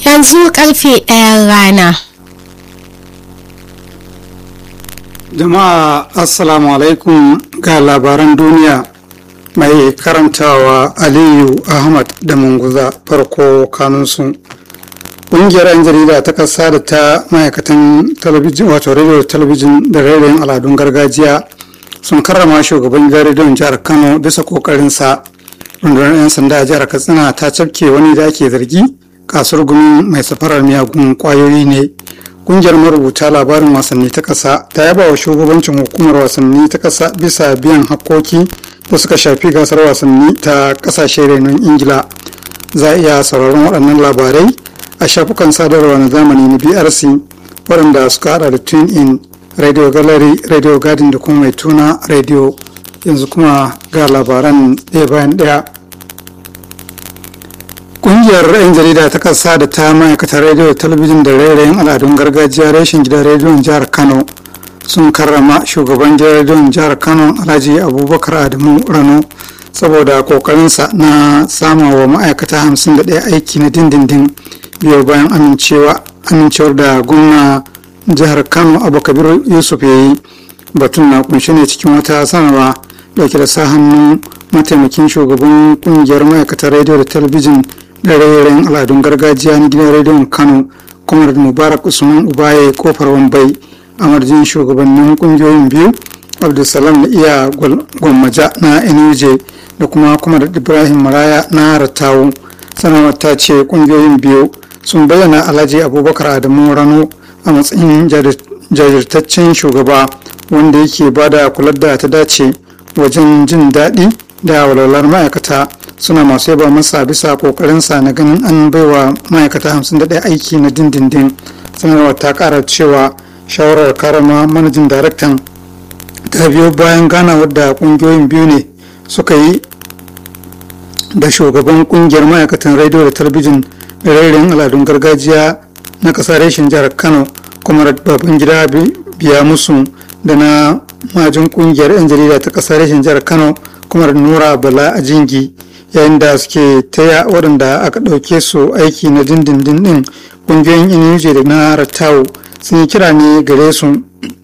yanzu karfe ɗayan rana jama'a assalamu alaikum ga labaran duniya mai karantawa aliyu ahmad da munguza farko kanunsu ƙungiyar 'yan jarida ta ƙasa da ta ma'aikatan talabijin wato rediyo talabijin da rediyon al'adun gargajiya sun karrama shugaban gidan rediyon jihar kano bisa ƙoƙarinsa rundunar 'yan sanda a jihar katsina ta cafke wani da ake zargi kasuwar gumi mai safarar miyagun kwayoyi ne kungiyar marubuta labarin wasanni ta ƙasa ta yaba wa shugabancin hukumar wasanni ta ƙasa bisa biyan hakkoki da suka shafi gasar wasanni ta ƙasashe renon ingila za a iya sauraron waɗannan labarai a shafukan sadarwa na zamani na brc waɗanda suka hada da tune in radio gallery radio garden da kuma mai tuna radio yanzu kuma ga labaran ɗaya bayan ɗaya Ƙungiyar 'yan jarida ta ƙasa da ta ma'aikatar rediyo talabijin da rairayin al'adun gargajiya reshen gidan rediyon jihar Kano sun karrama shugaban gidan rediyon jihar Kano Alhaji Abubakar Adamu Rano saboda kokarinsa na sama wa ma'aikata 51 aiki na dindindin biyo bayan amincewa amincewar da gwamna jihar Kano Abubakar Yusuf ya yi batun na kunshe ne cikin wata sanarwa dauke da sa hannun mataimakin shugaban kungiyar ma'aikatar rediyo da talabijin da rairayin al'adun gargajiya na gidan rediyon kano kuma da mubarak usman ubaye kofar wambai a marjin shugabannin kungiyoyin biyu abdulsalam na iya gwammaja na nuj da kuma kuma da ibrahim maraya na ratawu sanarwar ta ce kungiyoyin biyu sun bayyana alhaji abubakar adamu rano a matsayin jajirtaccen shugaba wanda yake bada kular da ta dace wajen jin daɗi da walwalar ma'aikata suna masu yaba masa bisa kokarinsa na ganin an baiwa ma'aikata 51 aiki na dindindin sanarwar ta kara cewa shawarar karama manajin daraktan ta biyo bayan ganawar da kungiyoyin biyu ne suka yi da shugaban kungiyar ma'aikatan rediyo da talabijin da rairayin al'adun gargajiya na ƙasar reshen jihar kano kuma babban gida biya musu da na majin kungiyar 'yan jarida ta ƙasar reshen jihar kano kuma nura bala a jingi yayin da suke taya waɗanda aka ɗauke su aiki na dindindin ɗin ƙungiyoyin inuji da na ratawo sun yi kira ne gare su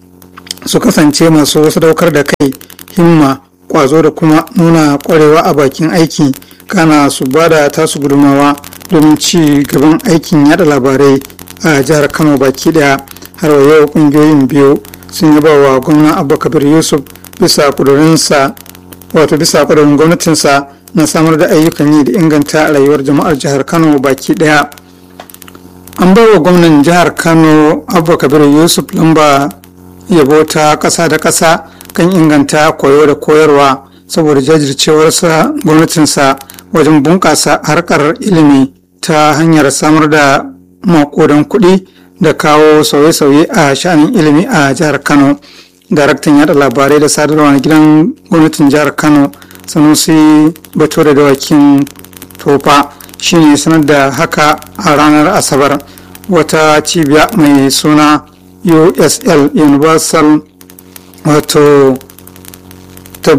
su kasance masu sadaukar da kai himma ƙwazo da kuma nuna ƙwarewa a bakin aiki kana su ba da tasu gudumawa domin ci gaban aikin yada labarai a jihar kano baki ɗaya har wa yau ƙungiyoyin biyu sun yaba wa gwamna abubakar yusuf bisa ƙudurinsa wato bisa ƙudurin gwamnatinsa na samar da ayyukan yi da inganta rayuwar jama'ar jihar kano baki daya an bai wa gwamnan jihar kano abba kabir yusuf lamba yabo ta ƙasa da ƙasa kan inganta koyo da koyarwa saboda jajircewarsa gwamnatinsa wajen bunƙasa harkar ilimi ta hanyar samar da makodan kuɗi da kawo sauye-sauye a sha'anin ilimi a jihar kano daraktan yada labarai da sadarwa na gidan gwamnatin jihar kano sanusi bature da wakin tofa shine sanar da haka a ranar asabar wata cibiya mai suna usl universal wato ta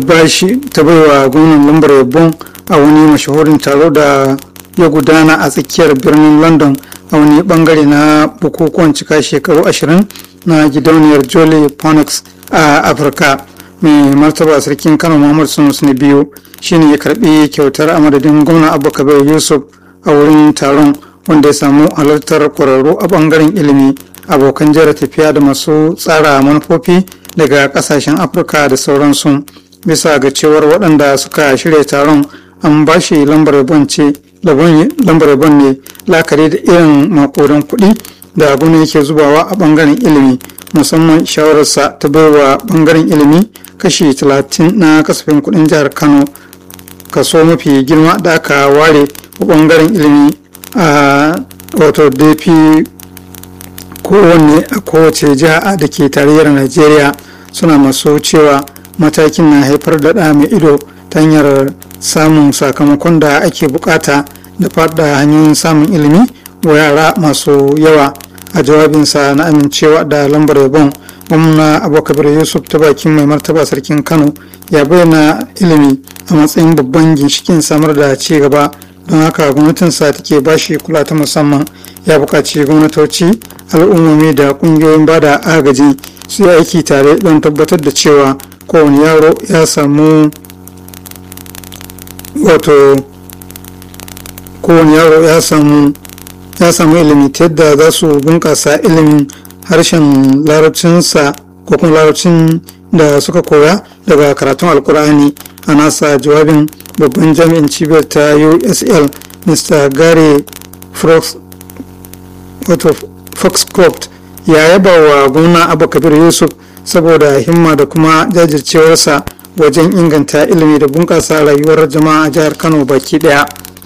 baiwa gwamnan lambar yabon a wani mashahurin taro da ya gudana a tsakiyar birnin london a wani bangare na bukukuwan cika shekaru ashirin na gidauniyar jolly phonics a afirka mai martaba sarkin kano muhammad sunusu na biyu shine ya karbi kyautar a madadin gwamna abubakar yusuf a wurin taron wanda ya samu halartar kwararru a bangaren ilimi abokan jera tafiya da masu tsara manufofi daga kasashen afirka da sauransu bisa ga cewar waɗanda suka shirya taron an ba shi lambar yabon ce lambar yabon ne lakari da irin makodan kuɗi da abu ne yake zubawa a bangaren ilimi musamman shawararsa ta baiwa bangaren ilimi kashi 30 na kasafin kudin jihar kano kaso mafi girma da aka ware a bangaren ilimi a wato dp kowanne a kowace jiha da ke tarayyar najeriya suna masu cewa matakin na haifar da ɗa mai ido ta hanyar samun sakamakon da ake bukata da faɗa hanyoyin samun ilimi wa yara masu yawa a jawabinsa na amincewa da lambar yabon gwamna abubakar yusuf ta bakin mai martaba sarkin kano ya bayyana ilimi a matsayin babban ginshikin samar da ci gaba don haka gwamnatinsa take bashi kula ta musamman ya buƙaci gwamnatoci al'ummomi da ƙungiyoyin bada agaji su yi aiki tare don tabbatar da cewa kowane yaro ya samu wato kowane yaro ya samu ya samu ilimi ta yadda za su bunƙasa ilimin harshen larabcinsa ko kuma larabcin da suka koya daga karatun alkur'ani a nasa jawabin babban jami'in cibiyar ta usl mr gary foxcroft ya yaba wa gwamna abu kabir yusuf saboda himma da kuma jajircewarsa wajen inganta ilimi da bunƙasa rayuwar jama'a a jihar kano baki daya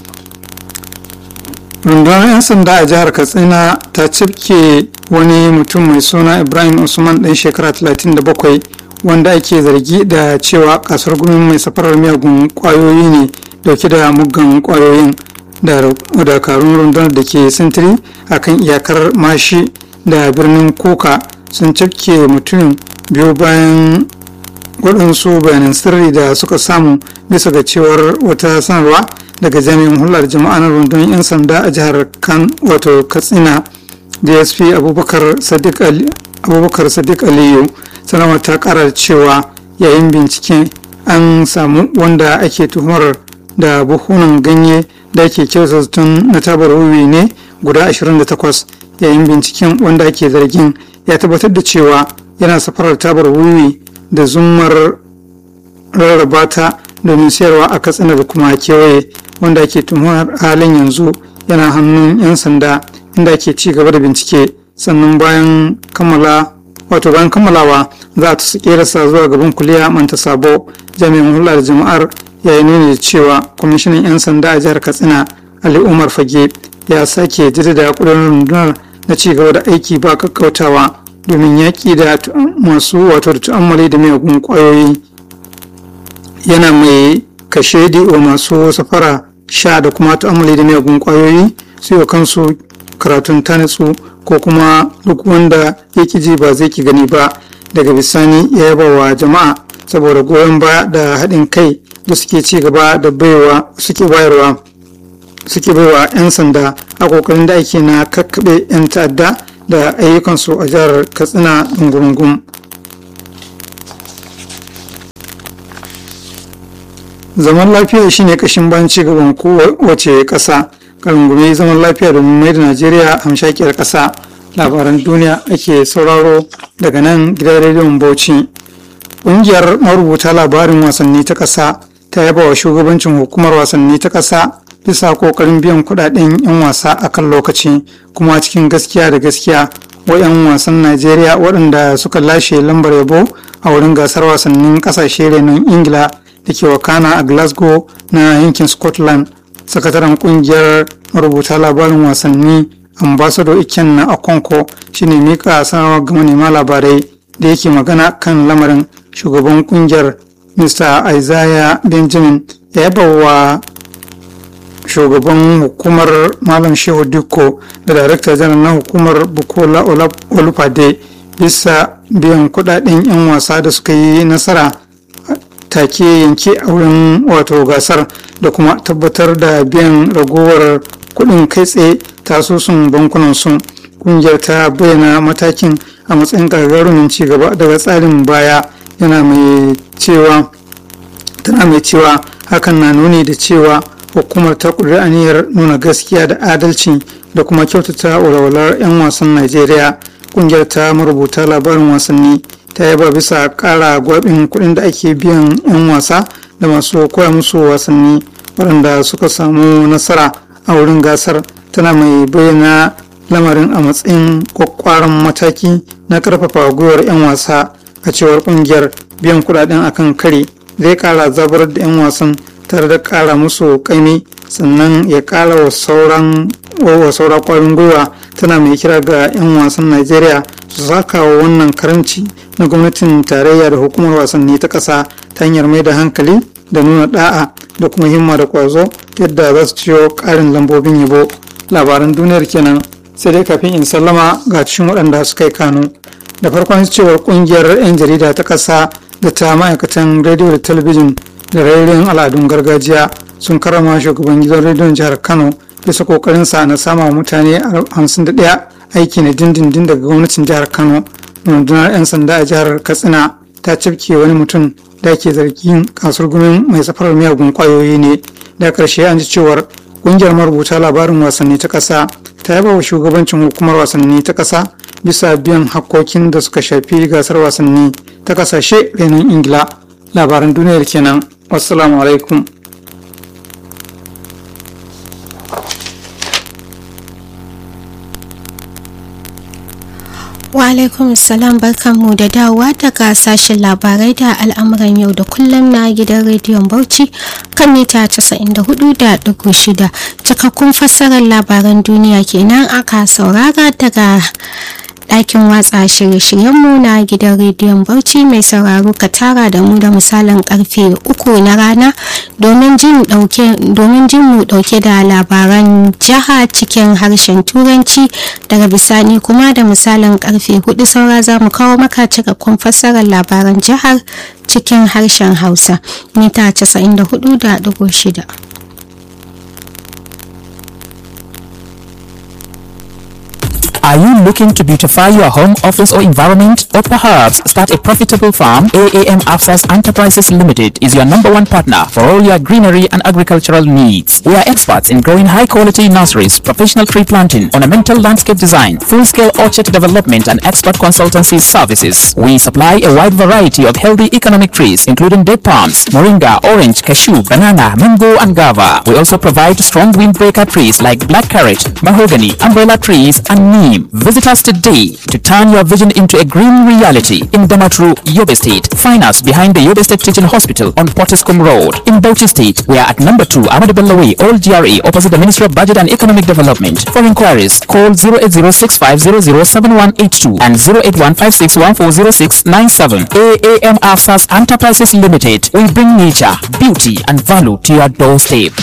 rundunar 'yan sanda a jihar katsina ta cifke wani mutum mai suna ibrahim usman ɗan shekara 37 wanda ake zargi da cewa kasar gumin mai safarar miyagun kwayoyi ne dauke da muggan kwayoyin da dakarun rundunar da ke sintiri a kan iyakar mashi da birnin kuka sun cifke mutum biyu bayan waɗansu bayanan sirri da suka samu bisa ga cewar wata sanarwa daga jami'in hular jama'a na rundunar 'yan sanda a jihar kan wato katsina dsp abubakar sadiq aliyu sanarwar ta kara cewa yayin bincike an samu wanda ake tuhumar da buhunan ganye da ake kyauta tun na tabar wiwi ne guda 28 yayin binciken wanda ake zargin ya tabbatar da cewa yana safarar tabar wiwi da zumar rarraba ta domin sayarwa a katsina da kuma kewaye wanda ake tuhumar halin yanzu yana hannun 'yan sanda inda ake ci gaba da bincike sannan bayan kammala wato bayan kammalawa za a tasu kerasa zuwa gaban kuliya manta sabo jami'in hulɗar jama'ar ya yi nuni da cewa kwamishinan 'yan sanda a jihar katsina ali umar fage ya sake jaddada kudin rundunar na ci gaba da aiki ba kakkautawa domin yaƙi da masu wato da tu'ammali da miyagun ƙwayoyi yana mai kashe wa masu safara sha da kuma tu'ammali da miyagun ƙwayoyi su yi kansu karatun tanitsu ko kuma duk wanda ya ji ba zai ki gani ba daga bisani ya yaba wa jama'a saboda goyon baya da haɗin kai da suke ci gaba da baiwa suke bayarwa suke baiwa 'yan sanda a kokarin da ake na kakkaɓe 'yan ta'adda da ayyukansu a jihar katsina ɗungurungun zaman lafiya shine kashin bayan ci gaban kowace ƙasa kalungume zaman lafiya domin mai da najeriya hamshakiyar ƙasa labaran duniya ake sauraro daga nan gidan rediyon bauchi ƙungiyar marubuta labarin wasanni ta ƙasa ta yaba wa shugabancin hukumar wasanni ta ƙasa bisa ƙoƙarin biyan kuɗaɗen 'yan wasa a kan lokaci kuma cikin gaskiya da gaskiya wa 'yan wasan najeriya waɗanda suka lashe lambar yabo a wurin gasar wasannin ƙasashe renon ingila da ke wakana a glasgow na yankin scotland sakataren ƙungiyar marubuta labarin wasanni ambassador iken na akonko shine mika sanarwar ga manema labarai da yake magana kan lamarin shugaban kungiyar mr isaiah benjamin ya yaba wa shugaban hukumar malam shehu dikko da darakta janar na hukumar bukola olufade bisa biyan kudaden 'yan wasa da suka yi nasara take yanke a wurin wato gasar da kuma tabbatar da biyan ragowar kudin kai tsaye tasusun bankunan sun kungiyar ta bayyana matakin a matsayin gagarumin cigaba daga tsarin baya yana mai cewa tana mai cewa hakan na nuni da cewa hukumar ta ƙudiri aniyar nuna gaskiya da adalci da kuma kyautata walwalar 'yan wasan najeriya kungiyar ta marubuta labarin wasanni ta yaba bisa ƙara gwabin kuɗin da ake biyan 'yan wasa da masu koya musu wasanni waɗanda suka samu nasara a wurin gasar tana mai bayyana lamarin a matsayin kwakwaran mataki na karfafa gwiwar 'yan wasa a cewar kungiyar biyan kudaden akan kare zai kara zabar da 'yan wasan tare da kara musu kaimi sannan ya kara wa sauran wa saura kwarin gwiwa tana mai kira ga 'yan wasan najeriya su saka wa wannan karamci na gwamnatin tarayya da hukumar wasanni ta ƙasa ta hanyar mai da hankali da nuna da'a da kuma himma da kwazo yadda za su ciyo ƙarin lambobin yabo labaran duniyar kenan sai dai kafin in sallama ga cikin waɗanda suka yi kano da farkon cewar ƙungiyar 'yan jarida ta ƙasa da ta ma'aikatan rediyo da talabijin da rairayin al'adun gargajiya sun karama shugaban gidan rediyon jihar kano bisa kokarinsa na sama mutane 51 aiki na dindindin daga gwamnatin jihar kano rundunar 'yan sanda a jihar katsina ta cifke wani mutum da ke zargin kasuwar gumin mai safarar miyagun kwayoyi ne da karshe an ji cewar kungiyar marubuta labarin wasanni ta kasa ta yaba wa shugabancin hukumar wasanni ta kasa bisa biyan hakkokin da suka shafi gasar wasanni ta kasashe renon ingila labaran duniyar kenan wassalamu alaikum Wa alaikum salam barkanmu da dawowa daga sashen labarai da al'amuran yau da kullum na gidan rediyon Bauchi kan mita 94.6 cikakkun fassarar labaran duniya kenan aka saurara daga ɗakin watsa shirye-shiryenmu na gidan rediyon Bauchi mai sauraro ka tara da mu da misalin karfe uku na rana domin jin mu ɗauke da labaran jiha cikin harshen turanci daga bisani kuma da misalin karfe hudu saura za mu kawo maka cikakkun fassarar labaran jihar cikin harshen hausa mita 94.6 Are you looking to beautify your home, office, or environment? Or perhaps start a profitable farm? AAM Afsas Enterprises Limited is your number one partner for all your greenery and agricultural needs. We are experts in growing high quality nurseries, professional tree planting, ornamental landscape design, full scale orchard development, and expert consultancy services. We supply a wide variety of healthy economic trees, including date palms, moringa, orange, cashew, banana, mango, and guava. We also provide strong windbreaker trees like blackcurrant, mahogany, umbrella trees, and neem. Visit us today to turn your vision into a green reality in Damatru, Yobe State. Find us behind the Yobe State Teaching Hospital on Pottiscombe Road. In Bauchi State, we are at number 2 Ahmadu Bello Way, Old GRA, opposite the Ministry of Budget and Economic Development. For inquiries, call 08065007182 and 08156140697. AAM Afsas Enterprises Limited. We bring nature, beauty, and value to your doorstep.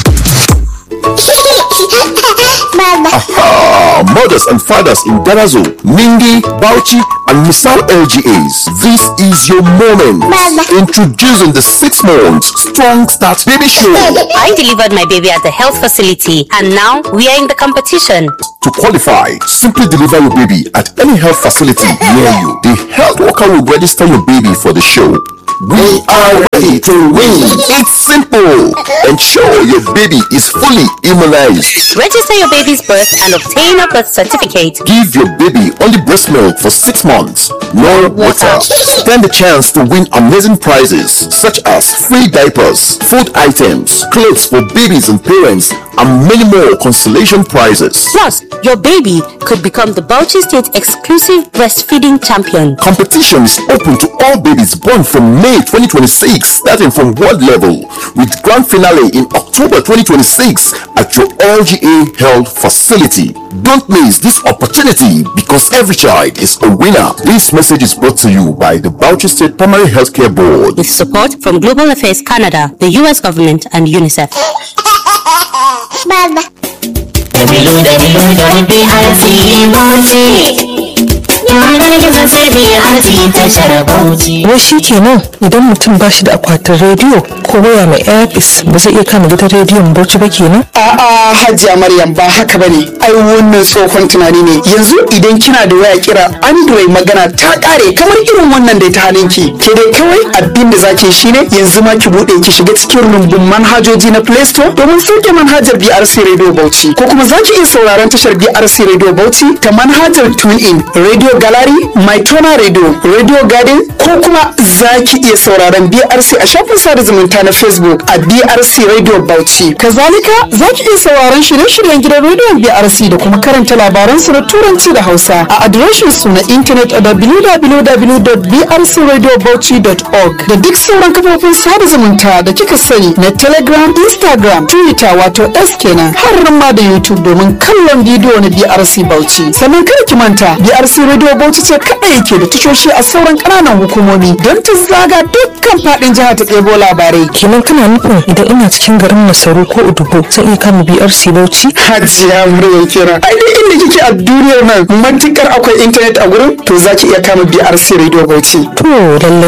Aha! Mothers and fathers in Darazo, Ningi, Bauchi, and Misal LGAs. This is your moment. Introducing the six months Strong Start Baby Show. I delivered my baby at the health facility and now we are in the competition. To qualify, simply deliver your baby at any health facility near you. The health worker will register your baby for the show. We are ready to win. It's simple. Ensure your baby is fully immunized. Register your baby's birth and obtain a birth certificate. Give your baby only breast milk for six months. No water. Stand the chance to win amazing prizes such as free diapers, food items, clothes for babies and parents, and many more consolation prizes. Plus, your baby could become the Bauchi State exclusive breastfeeding champion. Competition is open to all babies born from May 2026, starting from world level, with grand finale in October 2026 at your LGA Health facility. Don't miss this opportunity because every child is a winner. This message is brought to you by the Bauchi State Primary Healthcare Board. With support from Global Affairs Canada, the US government, and UNICEF. Baba. Dabilu dabilu don BRC Bauchi. Yanar gizo sai BRC tashar Bauchi. wai shi kenan idan mutum ba shi da akwatin rediyo ko waya mai airpis ba zai iya kama gidan rediyon bauchi ba kenan A'a Hajiya Maryam ba haka bane. Ai wannan tsohon tunani ne. Yanzu idan kina da waya kira Android magana ta kare kamar irin wannan da ta halinki. Ke dai kawai abin da zaki shine yanzu ma ki bude ki shiga cikin rumbun manhajoji na Play Store domin sauke manhajar BRC Radio Bauchi ko kuma zaki iya sauraron tashar BRC Radio Bauchi ta manhajar TuneIn, Radio Gallery, MyTona Radio, Radio Garden ko kuma zaki iya sauraron BRC a shafin sada zumunta na Facebook a BRC Radio Bauchi. Kazalika zaki iya sauraron shirye-shiryen gidan rediyon BRC da kuma karanta labaran su na turanci da Hausa a adireshin su na intanet a www.brcradiobauchi.org da duk sauran kafofin sada zumunta da kika sani na Telegram, Instagram, Twitter wato S kenan har ma da YouTube domin kallon bidiyo na BRC Bauchi. Sannan kada ki manta BRC Radio Bauchi ce kaɗai yake da tashoshi a sauran ƙananan hukumomi don ta zaga dukkan faɗin jihar ta ɗebo labarai. kenan kana nufin idan ina cikin garin masaru ko udubo zan iya kama brc bauchi Hajiya Maryam kira. Ai duk inda kike a duniyar nan matukar akwai intanet a gurin to zaki iya kama BRC Radio Bauchi. to lallai